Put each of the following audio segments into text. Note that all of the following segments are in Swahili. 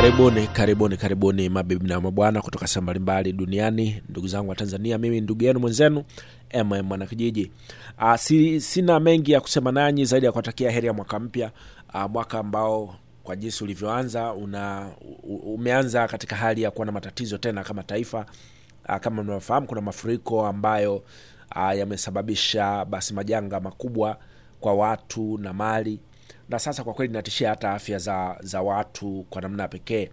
Karibuni, karibuni, karibuni mabibi na mabwana kutoka sehemu mbalimbali duniani, ndugu zangu wa Tanzania. Mimi ndugu yenu mwenzenu mm Mwanakijiji. Uh, si, sina mengi ya kusema nanyi zaidi ya kuwatakia heri ya mwaka mpya, uh, mwaka ambao kwa jinsi ulivyoanza una u- umeanza katika hali ya kuwa na matatizo tena kama taifa. Uh, kama mnavyofahamu kuna mafuriko ambayo uh, yamesababisha basi majanga makubwa kwa watu na mali na sasa kwa kweli inatishia hata afya za, za watu kwa namna ya pekee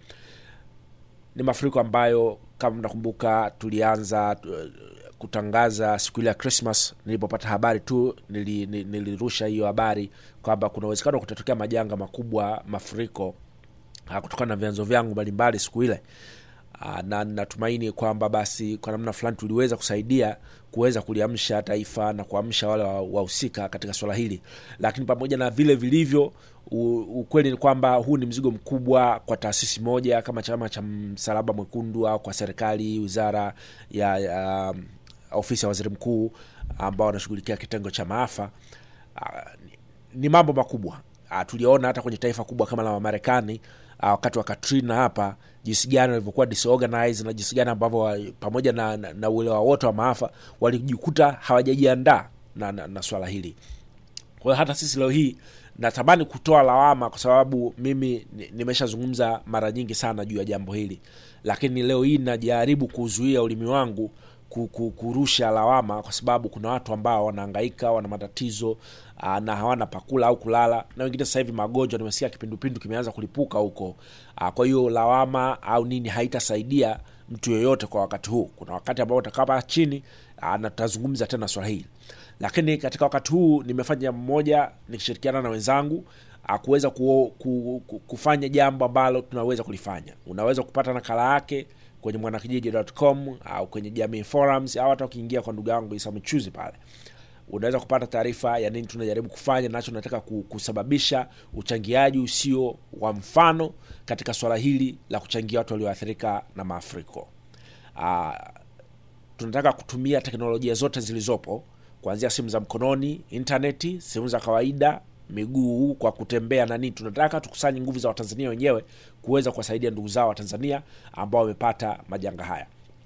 ni mafuriko ambayo kama mnakumbuka tulianza uh, kutangaza siku ile ya Christmas. Nilipopata habari tu nili, nili- nilirusha hiyo habari kwamba kuna uwezekano wa kutatokea majanga makubwa, mafuriko uh, kutokana na vyanzo vyangu mbalimbali siku ile. Uh, na natumaini kwamba basi kwa namna fulani tuliweza kusaidia kuweza kuliamsha taifa na kuamsha wale wa- wahusika katika swala hili, lakini pamoja na vile vilivyo, u- ukweli ni kwamba huu ni mzigo mkubwa kwa taasisi moja kama chama cha Msalaba Mwekundu au kwa serikali, wizara ya, ya um, ofisi ya waziri mkuu ambao wanashughulikia kitengo cha maafa. Uh, ni- ni mambo makubwa uh, tuliona hata kwenye taifa kubwa kama la Marekani uh, wakati wa Katrina hapa jinsi gani walivyokuwa disorganized na jinsi gani ambavyo wa- pamoja na, na, na uelewa wote wa maafa walijikuta hawajajiandaa na, na, na swala hili kwa hiyo hata sisi leo hii natamani kutoa lawama kwa sababu mimi ni- nimeshazungumza mara nyingi sana juu ya jambo hili lakini leo hii najaribu kuzuia ulimi wangu ku- ku- kurusha lawama kwa sababu kuna watu ambao wanahangaika wana matatizo aa, na hawana pakula au kulala na wengine sasa hivi magonjwa nimesikia kipindupindu kimeanza kulipuka huko Aa, kwa hiyo lawama au nini haitasaidia mtu yoyote kwa wakati huu kuna wakati ambao utakaa chini aa, na tutazungumza tena swala hili lakini katika wakati huu nimefanya jambo moja nikishirikiana na wenzangu ah, kuweza ku, ku, ku, kufanya jambo ambalo tunaweza kulifanya unaweza kupata nakala yake kwenye mwanakijiji.com au kwenye jamii forums au hata ukiingia kwa ndugu yangu Isa Michuzi pale unaweza kupata taarifa ya nini tunajaribu kufanya nacho tunataka ku- kusababisha uchangiaji usio wa mfano katika swala hili la kuchangia watu walioathirika na maafuriko uh, tunataka kutumia teknolojia zote zilizopo kuanzia simu za mkononi intaneti simu za kawaida miguu kwa kutembea na nini tunataka tukusanye nguvu za watanzania wenyewe kuweza kuwasaidia ndugu zao watanzania ambao wamepata majanga haya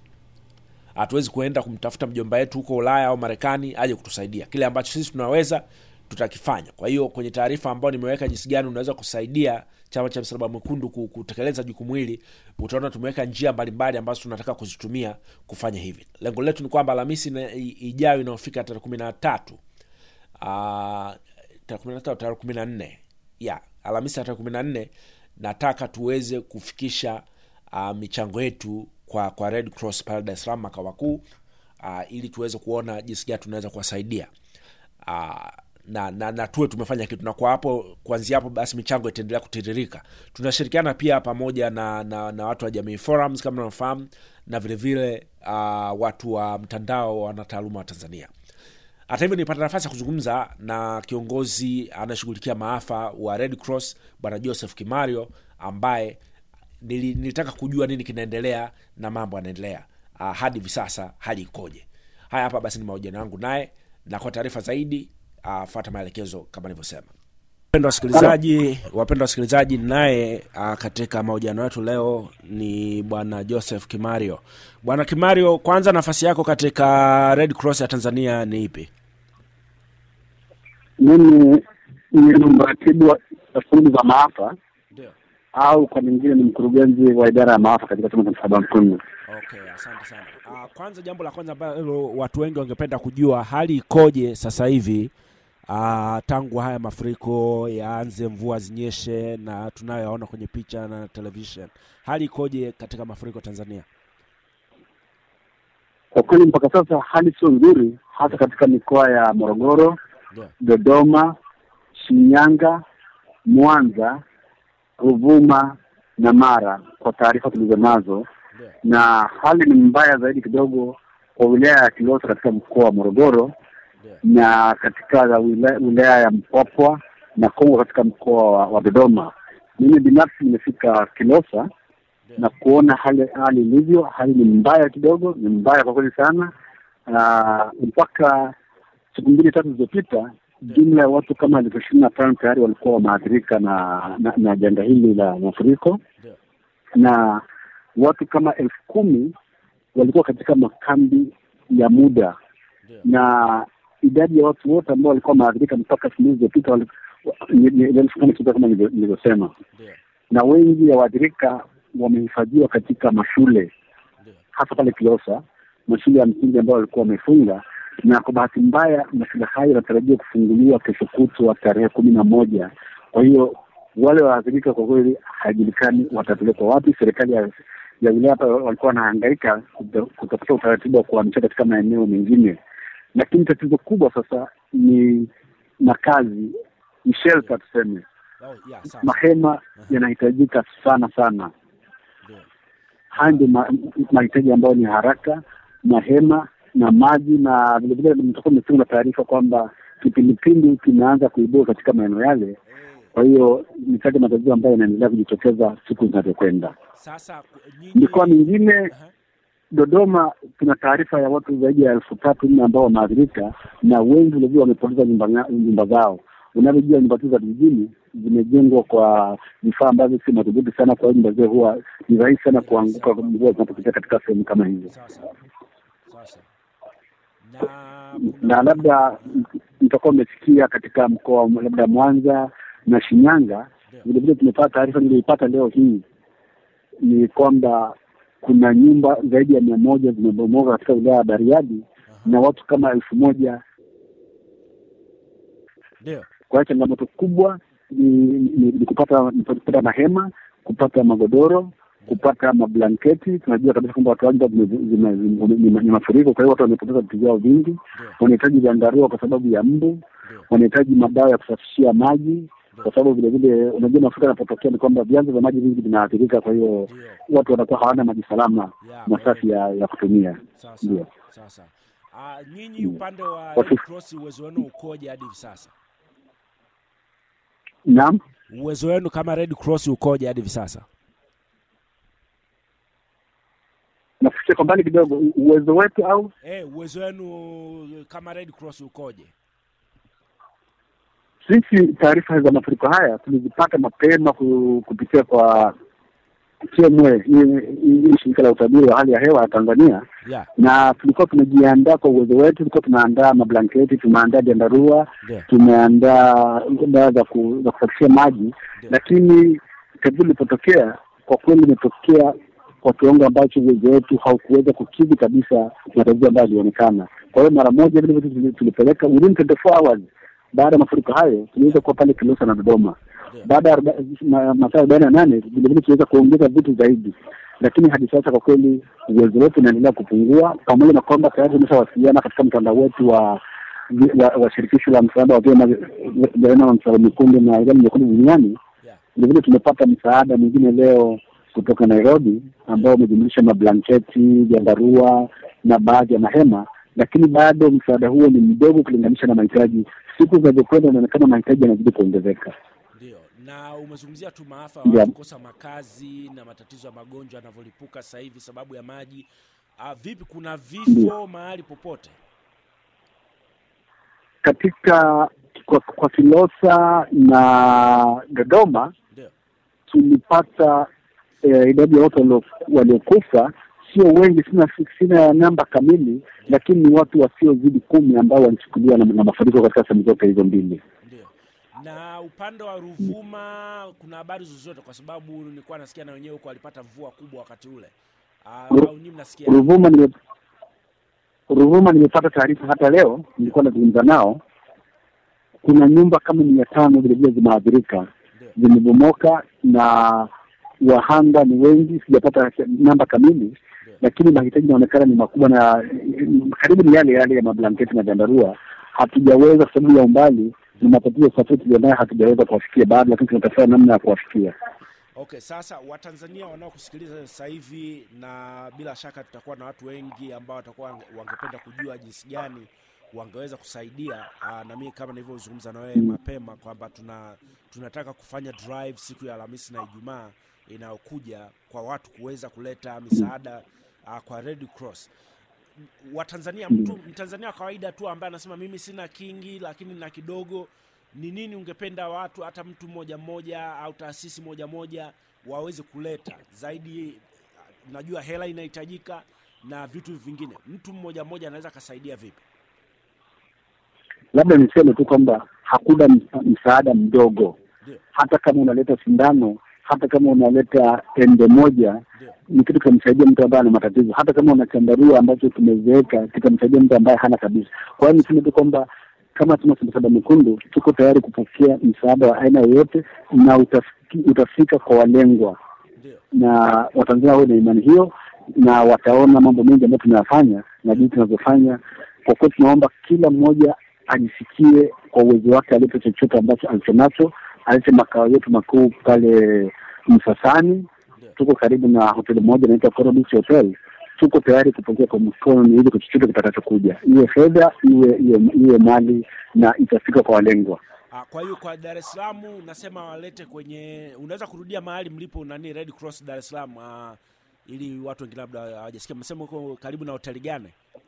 hatuwezi kuenda kumtafuta mjomba wetu huko ulaya au marekani aje kutusaidia kile ambacho sisi tunaweza tutakifanya kwa hiyo kwenye taarifa ambayo nimeweka jinsi gani unaweza kusaidia chama cha msalaba mwekundu ku- kutekeleza jukumu hili utaona tumeweka njia mbalimbali ambazo tunataka kuzitumia kufanya hivi lengo letu ni kwamba alhamisi ina- i- ijayo inayofika tarehe kumi na tatu Ah, tarehe kumi na tatu tarehe kumi na nne ya alhamisi ya tarehe kumi na nne nataka tuweze kufikisha uh, michango yetu kwa kwa red cross pale dar es salaam makao makuu uh, ili tuweze kuona jinsi gani tunaweza kuwasaidia uh, na, na, na tuwe tumefanya kitu na kwa hapo kuanzia hapo basi michango itaendelea kutiririka tunashirikiana pia pamoja na, na, na watu wa jamii forums kama unafahamu na vilevile uh, watu wa mtandao wa wanataaluma wa tanzania hata hivyo nilipata nafasi ya kuzungumza na kiongozi anayeshughulikia maafa wa red cross bwana joseph kimario ambaye nili, nilitaka kujua nini kinaendelea na mambo yanaendelea uh, hadi hivi sasa hali ikoje haya hapa basi ni mahojiano yangu naye na kwa taarifa zaidi uh, fuata maelekezo kama nilivyosema wapendwa wasikilizaji wapendwa wasikilizaji naye uh, katika mahojiano yetu leo ni bwana joseph kimario bwana kimario kwanza nafasi yako katika red cross ya tanzania ni ipi mimi ni mratibu wa wa shughuli za maafa ndio au kwa nyingine ni mkurugenzi wa idara ya maafa katika chama cha msalaba mwekundu. okay asante sana uh, kwanza jambo la kwanza ambalo watu wengi wangependa kujua hali ikoje sasa hivi uh, tangu haya mafuriko yaanze mvua zinyeshe na tunayoyaona kwenye picha na television hali ikoje katika mafuriko tanzania Kwa kweli mpaka sasa hali sio nzuri, hasa katika mikoa ya Morogoro, ndio Dodoma, Shinyanga, Mwanza, Ruvuma na Mara, kwa taarifa tulizo nazo, ndio na hali ni mbaya zaidi kidogo kwa wilaya ya Kilosa katika mkoa wa Morogoro ndio na katika wilaya, wilaya ya Mpwapwa na Kongo katika mkoa wa, wa Dodoma. Mimi binafsi nimefika Kilosa na kuona hali hali ilivyo. Hali ni mbaya kidogo, ni mbaya kwa kweli sana. Uh, mpaka siku mbili tatu zilizopita jumla ya watu kama elfu ishirini na tano tayari walikuwa wameathirika na, na na janga hili la mafuriko ndio na watu kama elfu kumi walikuwa katika makambi ya muda Ndio. na idadi ya watu wote ambao walikuwa wameathirika mpaka siku hizi zilizopita wali- ni- ni- ni elfu kumi tu kama nilivyo- nilivyosema, Ndio. na wengi ya waathirika wamehifadhiwa katika mashule Ndio. hasa pale Kilosa, mashule ya msingi ambayo walikuwa wamefunga, na kwa bahati mbaya mashule hayo yanatarajiwa kufunguliwa kesho kutwa tarehe kumi na moja. Kwa hiyo wale waathirika kwa kweli haijulikani watapelekwa wapi. Serikali ya ya wilaya hapa walikuwa wanahangaika kuta- kutafuta utaratibu wa kuhamisha katika maeneo mengine, lakini tatizo kubwa sasa ni makazi, ni shelter tuseme, Oh, yeah, sawa. mahema yanahitajika sana sana. Ndio. Haya ndio ma- mahitaji ambayo ni haraka, mahema na maji, na vilevile mtakuwa mmefunga taarifa kwamba kipindupindu kimeanza kuibua katika maeneo yale. Kwa hiyo ni kati ya matatizo ambayo yanaendelea kujitokeza siku zinavyokwenda. Sasa ku- nyinyi Mikoa mingine Aha. Dodoma, tuna taarifa ya watu zaidi ya elfu tatu nne ambao wameathirika na wengi vilevile wamepoteza nyumba, nga- nyumba zao. Unavyojua nyumba tu za vijijini zimejengwa kwa vifaa ambavyo si madhubuti sana, kwa hiyo nyumba zile huwa ni rahisi sana kuanguka mvua zinapopitia katika sehemu kama hizo. Sawa sawa. Sawa sawa. Na kuna na labda mtakuwa mmesikia katika mkoa wa labda Mwanza na Shinyanga, Ndio. vile vile tumepata taarifa niliyoipata leo hii ni kwamba kuna nyumba zaidi ya mia moja zimebomoka katika wilaya ya Bariadi na watu kama elfu moja. ndio. Kwa hiyo changamoto kubwa ni, ni, ni kupata ni kupata mahema, kupata magodoro, kupata mablanketi. Tunajua kabisa kwamba watu wengi zime- zime- zime- ni ni mafuriko, kwa hiyo watu wamepoteza vitu vyao vingi Ndio. wanahitaji vyandarua kwa sababu ya mbu, Ndio. wanahitaji madawa ya kusafishia maji, kwa sababu vile vile unajua mafuriko yanapotokea ni kwamba vyanzo vya maji vingi vinaathirika, kwa hiyo Ndio. watu wanakuwa hawana maji salama Yeah, na safi ya, ya kutumia. Sawa Ndio. sawa. Sawa sawa. Ah, nyinyi upande wa Kwa Red sisi- Cross uwezo wenu ukoje hadi hivi sasa? Naam, Uwezo wenu kama Red Cross ukoje hadi hivi sasa? nafikiria kwa mbali kidogo, u- uwezo wetu au Eh, uwezo wenu kama Red Cross ukoje? sisi taarifa za mafuriko haya tulizipata mapema ku- kupitia kwa TMA, hii- hii shirika la utabiri wa hali ya hewa ya Tanzania, Yeah, na tulikuwa tumejiandaa kwa uwezo wetu. Tulikuwa tunaandaa mablanketi, tumeandaa jandarua, ndio. tumeandaa dawa za ku- za kusafishia maji, lakini tatizo lilipotokea, kwa kweli limetokea kwa kiwango ambacho uwezo wetu haukuweza kukidhi kabisa matatizo ambayo yalionekana. Kwa hiyo mara moja vile vitu tuli- tulipeleka within 24 hours baada ya mafuriko hayo, tuliweza kuwa pale Kilosa na Dodoma. Ndio. Baada ya aroba- ma- masaa arobaini na nane vilevile tuliweza kuongeza vitu zaidi, lakini hadi sasa kwa kweli uwezo wetu unaendelea kupungua, pamoja na kwamba tayari tumeshawasiliana katika mtandao wetu wa wa, wa shirikisho la msaada wa vyama vya aina wa msalaba mwekundu na ilani nyekundu duniani. Yeah. Vilevile tumepata msaada mwingine leo kutoka Nairobi ambao umejumlisha mablanketi, vyandarua na baadhi ya mahema, lakini bado msaada huo ni mdogo kulinganisha na mahitaji. Siku zinavyokwenda inaonekana mahitaji yanazidi kuongezeka. Ndio. Na umezungumzia tu maafa ya Yeah. watu kukosa makazi na matatizo ya magonjwa yanavyolipuka sasa hivi sababu ya maji. Ah, vipi kuna vifo mahali popote? Katika kwa, kwa Kilosa na Dodoma Ndio. tulipata eh, idadi ya watu walio- waliokufa sio wengi, sina sina namba kamili, lakini ni watu wasiozidi kumi ambao walichukuliwa na, na mafuriko katika sehemu zote hizo mbili. Ndio. Na upande wa Ruvuma kuna habari zozote? Kwa sababu nilikuwa nasikia na wenyewe huko walipata mvua kubwa wakati ule. Ah, Ru- au nyinyi mnasikia? Ruvuma nime Ruvuma nimepata taarifa hata leo, nilikuwa nazungumza nao, kuna nyumba kama mia tano vilevile zimeathirika, Ndio. zimebomoka na wahanga ni wengi, sijapata namba kamili, lakini mahitaji inaonekana ni makubwa na karibu ni yale yale ya mablanketi na vyandarua. Hatujaweza kwa sababu ya umbali na matatizo ya usafiri tulionayo, hatujaweza kuwafikia bado, lakini tunatafuta namna ya kuwafikia. Okay, sasa Watanzania wanaokusikiliza sasa hivi, na bila shaka tutakuwa na watu wengi ambao watakuwa wange- wangependa kujua jinsi gani wangeweza kusaidia. Aa, na mimi kama nilivyozungumza na wewe mapema kwamba tuna tunataka kufanya drive siku ya Alhamisi na Ijumaa inayokuja kwa watu kuweza kuleta misaada aa, kwa Red Cross. Watanzania, mtu Mtanzania wa kawaida tu ambaye anasema mimi sina kingi lakini na kidogo, ni nini ungependa watu hata mtu mmoja mmoja au taasisi moja moja waweze kuleta zaidi. Najua hela inahitajika na vitu vingine, mtu mmoja mmoja anaweza akasaidia vipi? Labda niseme tu kwamba hakuna msa- msaada mdogo, Ndio, hata kama unaleta sindano, hata kama unaleta tembe moja ndio, ni kitu kitamsaidia mtu ambaye ana matatizo. Hata kama una chandarua ambacho kimezeeka kitamsaidia mtu ambaye hana kabisa. Kwa hiyo niseme tu kwamba kama tuna Msalaba Mwekundu tuko tayari kupokea msaada wa aina yoyote, na utafiki, utafika kwa walengwa, ndio. na Watanzania wawe na imani hiyo, na wataona mambo mengi ambayo tunayafanya na jinsi tunavyofanya. Kwa kweli, tunaomba kila mmoja ajisikie kwa uwezo wake alete chochote ambacho alichonacho, alete makao yetu makuu pale Msasani Ndio. tuko karibu na hoteli moja inaitwa Coral Beach Hotel. Tuko tayari kupokea kwa mkono ili kwa chochote kitakachokuja, iwe fedha, iwe iwe iwe mali, na itafika kwa walengwa. Ah, kwa hiyo kwa Dar es Salaam nasema walete kwenye, unaweza kurudia mahali mlipo nani Red Cross Dar es Salaam, ah, ili watu wengine labda hawajasikia. Mnasema uko karibu na hoteli gani?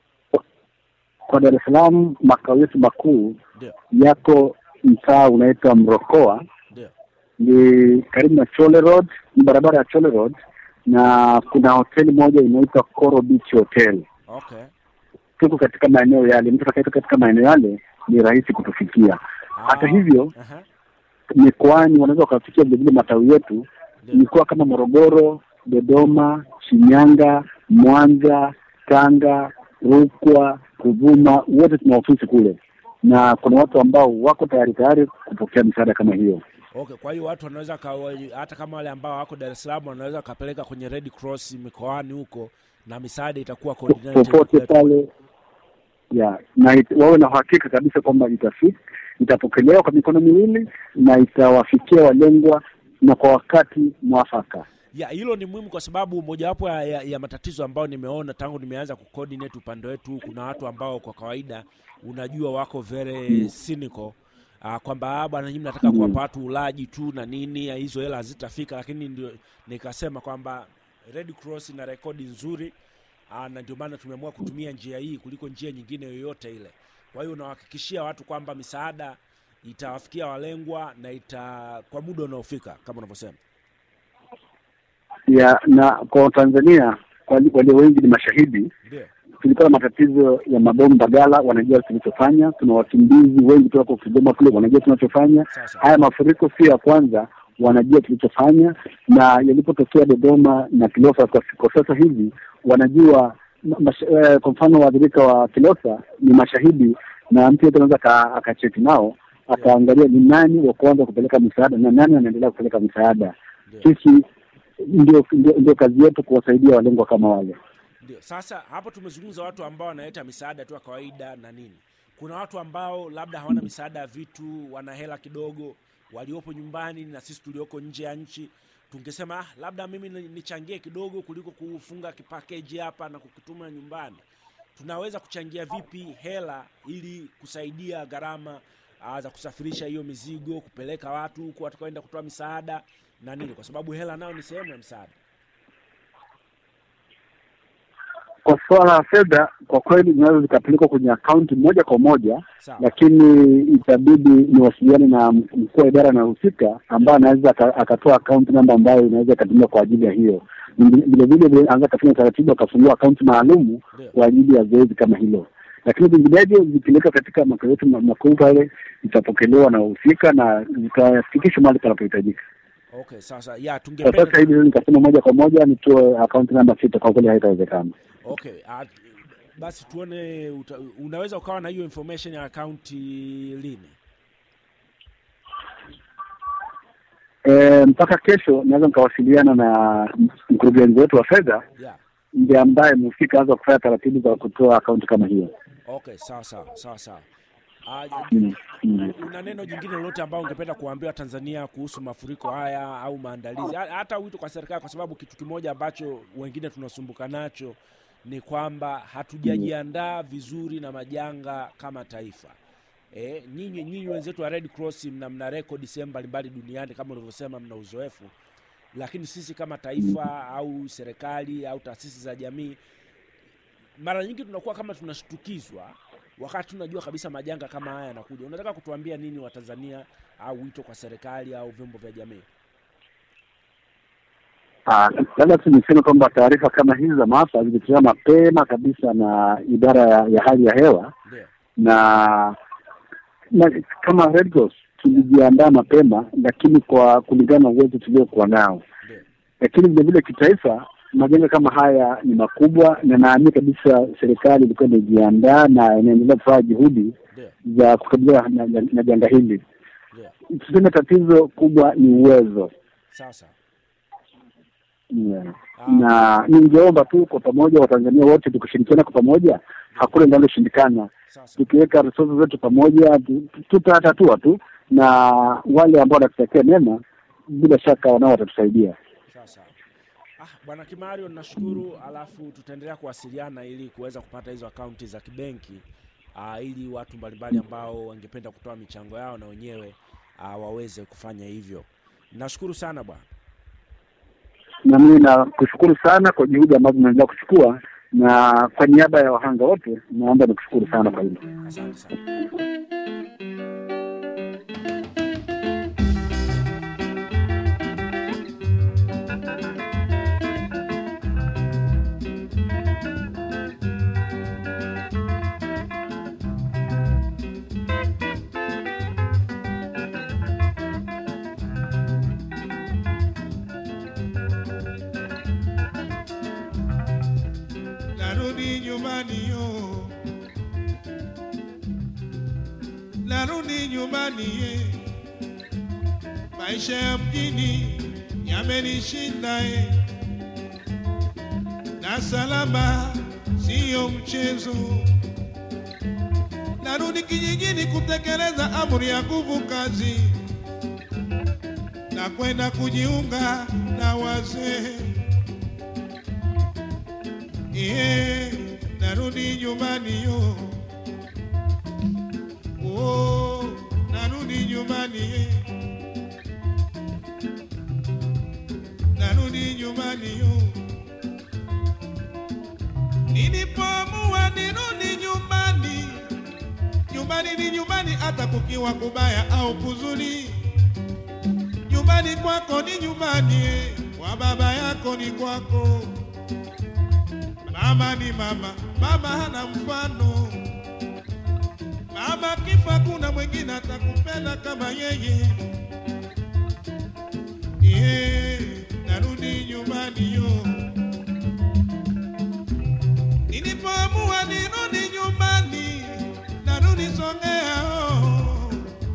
Kwa Dar es Salaam, makao yetu makuu Ndio, yako mtaa unaitwa Mrokoa, ndio. ni karibu na Chole Road, ni barabara ya Chole Road, na kuna hoteli moja inaitwa Coral Beach Hotel. Okay. Tuko katika maeneo yale, mtu atakayetoka katika maeneo yale ni rahisi kutufikia. Hata Ah, hivyo aha, mikoani wanaweza wakafikia vilevile matawi yetu ndio. mikoa kama Morogoro, Dodoma, Shinyanga, Mwanza, Tanga, Rukwa, Ruvuma, wote tuna ofisi kule, na kuna watu ambao wako tayari tayari kupokea misaada kama hiyo. Okay, kwa hiyo watu wanaweza kawa, hata kama wale ambao wako Dar es Salaam wanaweza wakapeleka kwenye Red Cross mikoani huko na misaada itakuwa coordinated popote kwetu. pale ya na it, wawe na uhakika kabisa kwamba itafika, itapokelewa kwa mikono miwili na itawafikia walengwa na kwa wakati mwafaka. ya hilo ni muhimu kwa sababu mojawapo ya, ya, ya matatizo ambayo nimeona tangu nimeanza kucoordinate upande wetu, kuna watu ambao kwa kawaida unajua wako very cynical uh, kwamba "Ah, bwana nyinyi mnataka Mm. kuwapa watu ulaji tu na nini, ya hizo hela hazitafika. Lakini ndio nikasema kwamba Red Cross ina rekodi nzuri uh, na ndio maana tumeamua kutumia njia hii kuliko njia nyingine yoyote ile. Kwa hiyo unawahakikishia watu kwamba misaada itawafikia walengwa na ita kwa muda unaofika kama unavyosema. ya na kwa Tanzania wali- walio wengi ni mashahidi. Ndio. Tulikuwa na matatizo ya mabomu Mbagala, wanajua tulichofanya. Tuna wakimbizi wengi toka Kigoma kule, wanajua tunachofanya. Sasa. Haya mafuriko sio ya kwanza, wanajua tulichofanya, na yalipotokea Dodoma na Kilosa kwa, kwa sasa hivi wanajua ma- mash, eh, kwa mfano waathirika wa Kilosa ni mashahidi, na mtu yote anaweza aka- akacheki nao akaangalia ni nani wa kwanza kupeleka misaada na nani anaendelea kupeleka misaada. Ndio. Sisi ndio, ndio, ndio kazi yetu kuwasaidia walengwa kama wale. Ndio. Sasa hapo tumezungumza watu ambao wanaleta misaada tu ya kawaida na nini. Kuna watu ambao labda hawana misaada ya vitu, wana hela kidogo, waliopo nyumbani na sisi tulioko nje ya nchi. Tungesema ah, labda mimi ni- nichangie kidogo kuliko kufunga kipakeji hapa na kukituma nyumbani. Tunaweza kuchangia vipi hela ili kusaidia gharama ah, za kusafirisha hiyo mizigo, kupeleka watu huko watakaoenda kutoa misaada na nini, kwa sababu hela nayo ni sehemu ya msaada. Kwa suala la fedha, kwa kweli zinaweza zikapelekwa kwenye akaunti moja kwa moja, Sawa. lakini itabidi niwasiliane na mkuu wa idara anahusika ambaye anaweza aka- akatoa akaunti namba ambayo inaweza ikatumika kwa ajili ya hiyo. Vile vile vile anaweza akafanya utaratibu akafungua akaunti maalumu Ndio. kwa ajili ya zoezi kama hilo, lakini vinginevyo zikipeleka katika makao yetu ma- makuu pale itapokelewa na wahusika na zitafikishwa mahali panapohitajika. Okay, sasa ya Kwa tungependa sasa hivi nikasema moja kwa moja nitoe akaunti namba sita, kwa kweli haitawezekana. Okay, uh, basi tuone uta, unaweza ukawa na hiyo information ya akaunti lini? E, mpaka kesho naweza nikawasiliana na mkurugenzi wetu wa fedha Yeah. ndiye ambaye mhusika anaweza kufanya taratibu za kutoa akaunti kama hiyo. Okay, sawa sawa sawa sawa. Uh, Mm, mm. una neno jingine lolote ambao ungependa kuambia Tanzania kuhusu mafuriko haya au maandalizi, Ha- hata wito kwa serikali, kwa sababu kitu kimoja ambacho wengine tunasumbuka nacho ni kwamba hatujajiandaa vizuri na majanga kama taifa. E, nyinyi nyinyi wenzetu wa Red Cross mna, mna rekodi sehemu mbalimbali duniani kama ulivyosema, mna uzoefu, lakini sisi kama taifa au serikali au taasisi za jamii mara nyingi tunakuwa kama tunashtukizwa wakati tunajua kabisa majanga kama haya yanakuja. Unataka kutuambia nini Watanzania au wito kwa serikali au vyombo vya jamii? Ah, labda tu niseme kwamba taarifa kama hizi za maafa zilitolewa mapema kabisa na idara ya, ya hali ya hewa Ndio. na, na kama Red Cross tulijiandaa mapema, lakini kwa kulingana na uwezo tuliokuwa nao, Ndio. lakini vile vile kitaifa majanga kama haya ni makubwa, na naamini kabisa serikali ilikuwa imejiandaa na inaendelea kufanya juhudi Ndio. za kukabiliana na, na, na janga hili. Ndio. Tuseme tatizo kubwa ni uwezo Sasa. yeah. Ah. na ningeomba tu kwa pamoja Watanzania wote tukishirikiana kwa pamoja, hakuna linaloshindikana. Sasa. Tukiweka resources zetu pamoja, tu- tu- tutatatua tu, na wale ambao wanatutakia mema, bila shaka wanao watatusaidia. Sasa. Ah, Bwana Kimario nashukuru, alafu tutaendelea kuwasiliana ili kuweza kupata hizo akaunti za kibenki ah, ili watu mbalimbali ambao wangependa kutoa michango yao na wenyewe ah, waweze kufanya hivyo. Nashukuru sana bwana. Na mimi nakushukuru sana kwa juhudi ambazo unaendelea kuchukua, na kwa niaba ya wahanga wote naomba nikushukuru sana kwa hilo. Asante sana. narudi nyumbani yo, narudi nyumbani ye, maisha ya mjini yamenishinda ye, na salama siyo mchezo. Narudi kijijini kutekeleza amri ya nguvu kazi na kwenda kujiunga na wazee. Iye, narudi nyumbani yo. Oh, narudi nyumbani ye. Narudi nyumbani yo. Nilipoamua nirudi nyumbani, nyumbani ni nyumbani, hata kukiwa kubaya au kuzuri. Nyumbani kwako ni nyumbani, eh, kwa baba yako ni kwako. Mama ni mama, mama hana mfano. Mama kifa, kuna mwingine atakupenda kama yeye. Ye, narudi nyumbani yo. Nilipoamua nirudi nyumbani, narudi Songea oh.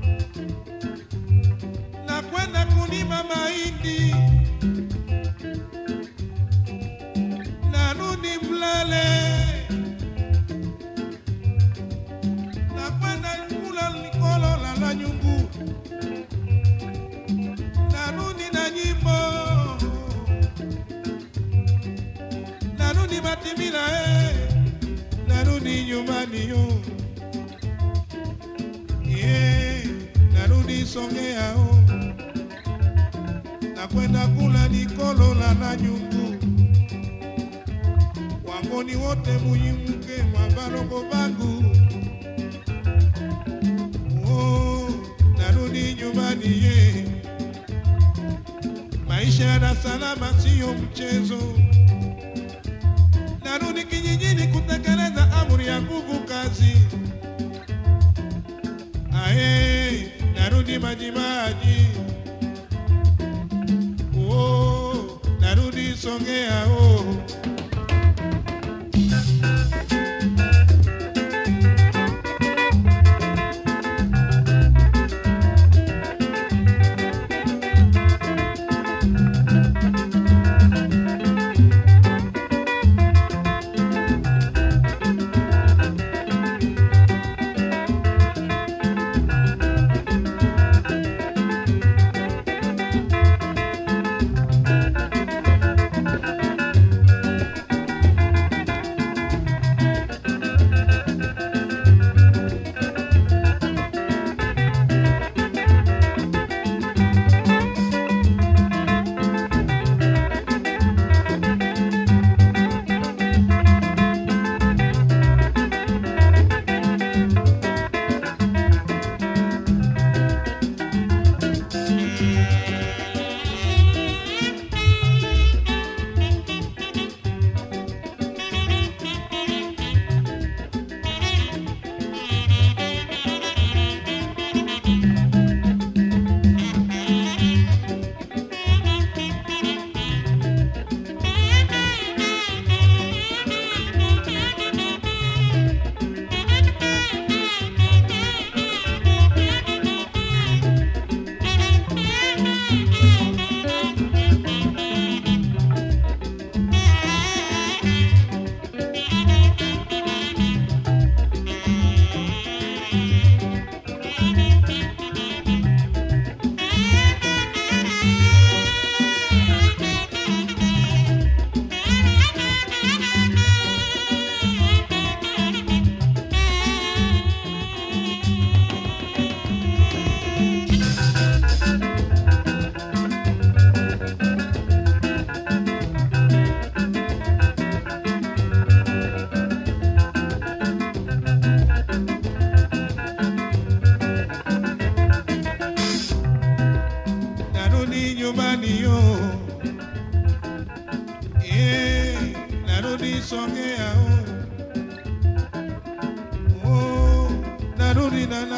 na kwenda kulima mahindi narudi Mlele na kwenda kula likolo la la nyungu, narudi na nyimbo, narudi Matimila eh, narudi nyumbani yo yeah, narudi Songea oh, na kwenda kula likolo la la nyungu wangoni wote muyimuke mwa balongo bangu oh, narudi nyumbani ye maisha ya Dar es Salaam siyo mchezo narudi kijijini kutekeleza amri ya nguvu kazi aye narudi majimaji oh, narudi Songea oh.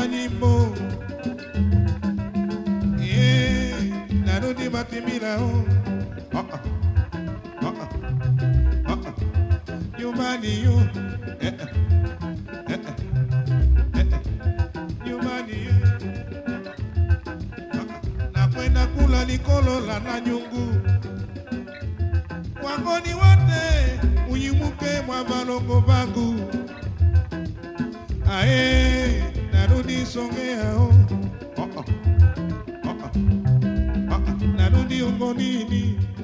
naimba nyimbo Eh, narudi Matimila oh. Ah, ah. Ah, ah. Ah, ah. nyumbani yo eh, eh. Eh, eh. Eh, eh. nyumbani eh. Ah, ah. nakwenda kula likolola na nyungu wangoni wote unyimuke mwa valongo vangu ae narudi Songea oh. Oh, oh. Oh, oh. Oh, oh. narudi Ungonini